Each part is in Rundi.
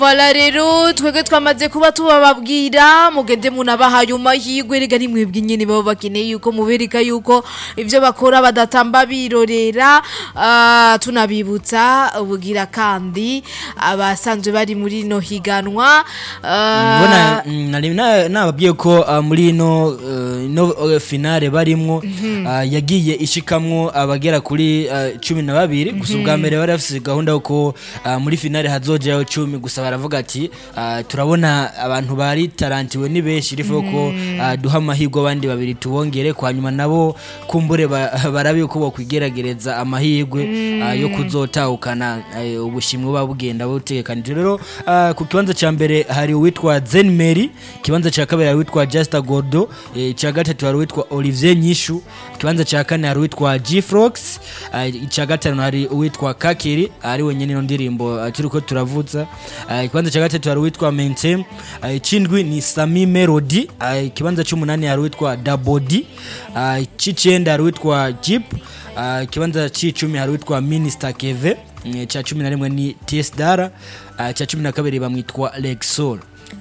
Voilà rero twebwe twamaze kuba tubababwira mugende munabahaye amahirwe rega ni mwebwe nyene baba bakeneye yuko mubereka yuko ivyo bakora badatamba birorera ah, tunabibutsa ubugira kandi abasanzwe bari muri no higanwa ah, mbona mm, nari na- nababwiye ko ah, muri ino eh, ino eh, finale barimwo ah, yagiye ishikamwo abagera kuri ah, cumi na babiri gusa ubwa mbere bari bafise gahunda yuko ah, muri finale hazojayo cumi gusa baravuga ati ah, turabona abantu bari tarantiwe ni benshi rifo ko ah, duha amahirwe abandi babiri tubongere kwa nyuma nabo kumbure ba- barabe yuko bokwigeragereza amahirwe ah, yo kuzotahukana eh, ubushimwe buba bugenda butegekanije rero ah, ku kibanza ca mbere hari uwitwa Zen Mary ikibanza ca kabiri hari uwitwa Justa Gordo eh, ica gatatu hari uwitwa Olivier Nyishu ikibanza ca kane hari uwitwa G-Frox ah, ica gatanu hari uwitwa Kakiri ari wenyene ino ndirimbo ah, turiko turavuza Ah, ikibanza ca gatatu hari uwitwa Mentem ah, icindwi ni Sami Melody ah, ikibanza c'umunani hari uwitwa Dabodi ah, ic'icenda hari uwitwa Jeep ah, ikibanza c'icumi hari uwitwa Minister Keve mm, ca cumi na rimwe ni TS Dara ah, ca cumi na kabiri bamwitwa Lexol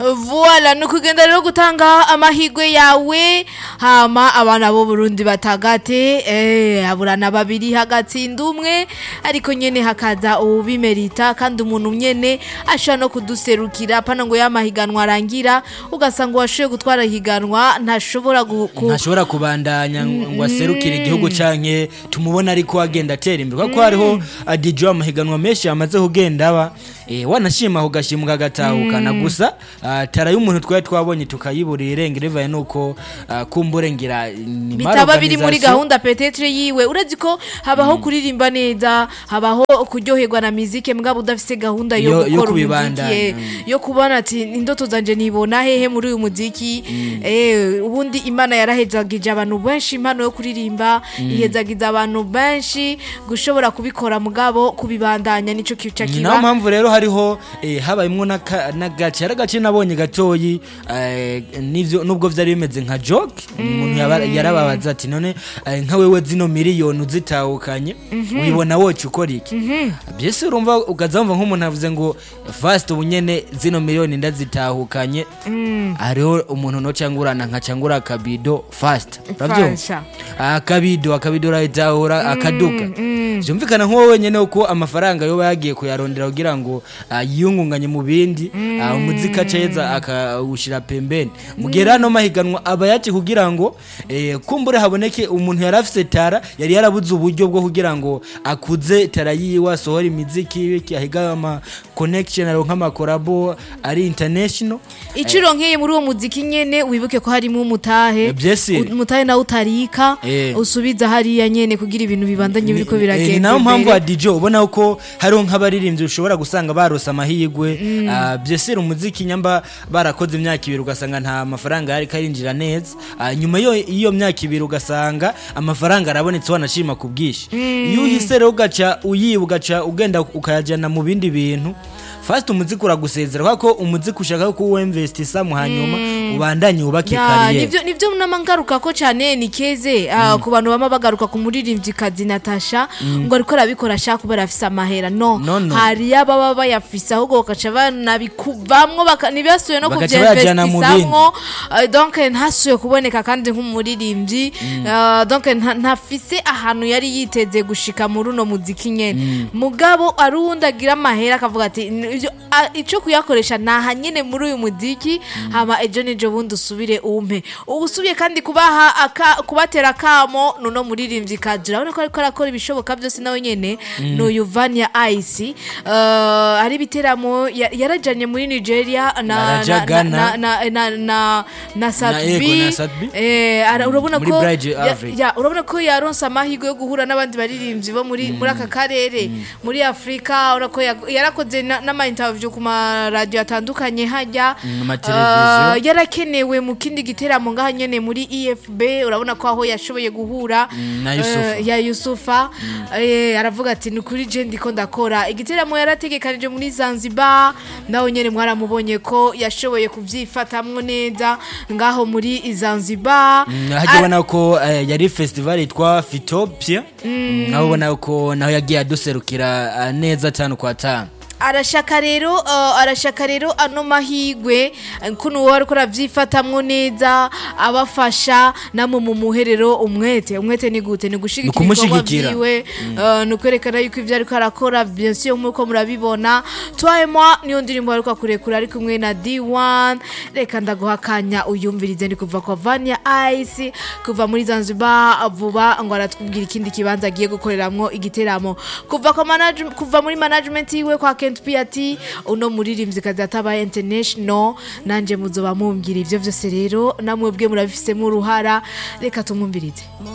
Voila ni ukugenda rero gutanga amahirwe yawe hama abana bo Burundi batagate eh aburana babiri hagatsinda umwe ariko nyene hakaza ubimerita kandi umuntu nyene ashobora no kuduserukira pana ngo yamahiganwa arangira ugasanga uwashoboye gutwara higanwa ntashobora gu- ku- ntashobora kubandanya ngo aserukire igihugu canke tumubona ariko agenda atera imbere kuko hariho adijo amahiganwa menshi yamaze kugenda aba eh, wanashima ugashimwa agatahukana gusa ah, tara y'umuntu twari twabonye tukayiburira irengero bivaye nuko ah, kumbure ngira ni bitaba biri muri organisation. gahunda petetre yiwe uretse ko habaho kuririmba neza habaho kuryoherwa na mizike mugabo udafise gahunda yo Yo- yo gukora kubibandanya, umuziki mm. yo kubona ati indoto zanje nibona hehe muri uyu muziki eh ubundi imana yarahezagije abantu benshi impano yo kuririmba ihezagiza abantu benshi gushobora kubikora mugabo kubibandanya nico kica ni kiba nayo mpamvu rero hariho eh, habayemwo n'aka- n'agace hari agace nabonye gatoyi eh, n'ivyo- nubwo vyari bimeze nka joke umuntu yaba- yarababaza ati none eh, nka wewe zino miliyoni uzitahukanye wibona woca ukora iki byese urumva ukazamva nk'umuntu avuze ngo fast ubu nyene zino miliyoni ndazitahukanye hariho umuntu nocangurana nkacangura akabido fast uravyumva Fasha. akabido akabido urayitahura akaduka vyumvikana nk'uwo wenyene uko amafaranga yoba yagiye kuyarondera kugira ngo ah, yiyungunganye mu bindi ah, umuziki aceza akawushira pembeni mugera no mahiganwa aba yaje kugira ngo eh, kumbure haboneke umuntu yari afise tara yari yarabuze uburyo bwo kugira ngo akuze tara yiwe asohora imiziki iki ahiga ama connection aronka amakorabo ari international iciro nk'iyi muri uwo muziki nyene wibuke ko harimo umutahe Eh, byese. umutahe nawe utarika Eh. usubiza hariya nyene kugira ibintu bibandanye biriko Eh, biragenda ni nayo mpamvu imbere. adijo ubona ko hariho nk'abaririmbyi ushobora gusanga barose amahirwe Ah, byesera umuziki nyamba barakoze imyaka ibiri ugasanga nta mafaranga yari karinjira neza Ah, nyuma yo- y'iyo myaka ibiri ugasanga amafaranga arabonetse wanashima ku bwinshi iyo uhise rero ugaca uyiba ugaca ugenda ukayajyana mu bindi bintu fast umuziki uragusezera kubera ko umuziki ushaka ko uwemvestisa mu hanyuma ubandanye wubake Ya, kariyeri nivyo nivyo namangaruka ko cyane ni keze ah, ku bantu bama bagaruka ku muririmbyi kazi Natasha ngo ariko arabikora ashaka kubera afise amahera no, No, no. hari ababa bayafise ahubwo bakaca banabikuvamwo baka- ntibasuye no Bagaca bayajana mu kuvyinvestisamwo Ah, donc ntasuye kuboneka kandi nk'umuririmbyi Ah, donc nta- ntafise ahantu yari yiteze gushika muri uno muziki nyene mugabo ari uwundi agira amahera akavuga ati "N- ivyo- ah, ico kuyakoresha naha nyene muri uyu muziki hama ejo nejo bundi usubire umpe usubiye kandi kubaha aka- kubatera akamo nuno muririmbyi kaji urabona ko ariko arakora ibishoboka byose nawe nyene n'uyu vania ice Ah, hari ibiteramo ya- yarajanye muri nigeria na Araja na- Ghana. na- na- na na na ego, Sadbi na Sadbi. eh ara- urabona Muri ko Bridge ya- Africa. ya urabona ko yaronse amahirwe yo guhura n'abandi baririmbyi bo muri muri aka karere muri Afrika urabona ko ya- yarakoze na- n'ama interview ku ma radio atandukanye hajya mu mateleviziyo. Ah, yarakenewe mu kindi giteramo ngaha nyene muri EFB urabona ko aho yashoboye guhura Mm, na Yusufa. eh, ya Yusufa eh, aravuga ati ni kuri je ndiko ndakora igiteramo yarategekanije muri Zanzibar nawe nyene mwaramubonye ko yashoboye kuvyifatamwo neza ngaho muri Zanzibar hajya ubona ko eh, yari festival yitwa fitopia naho ubona ko naho yagiye aduserukira eh, neza tanu kwa tanu arashaka rero uh, arashaka rero ano mahigwe eh, kuno wowe ariko aravyifatamwo neza abafasha namwe mu muherero umwete umwete ni gute ni gushigikira ibikorwa Ukumushigikira. vyiwe uh, ni ukwerekana yuko ivyo ariko arakora bien sûr nk'uko murabibona toi et moi niyo ndirimbo ariko akurekura ari kumwe na D1 reka ndaguha akanya uyumvirize ni kuva kwa Vania Ice kuva muri Zanzibar vuba ngo aratubwira ikindi kibanza agiye gukoreramwo igiteramo kuva kwa manage, kuva muri management yiwe kwa Kent Piati uno muririmbyi kazi atabaye international nanje muzoba mumbwira ivyo vyose rero namwe bwe murabifisemo uruhara reka tumwumvirize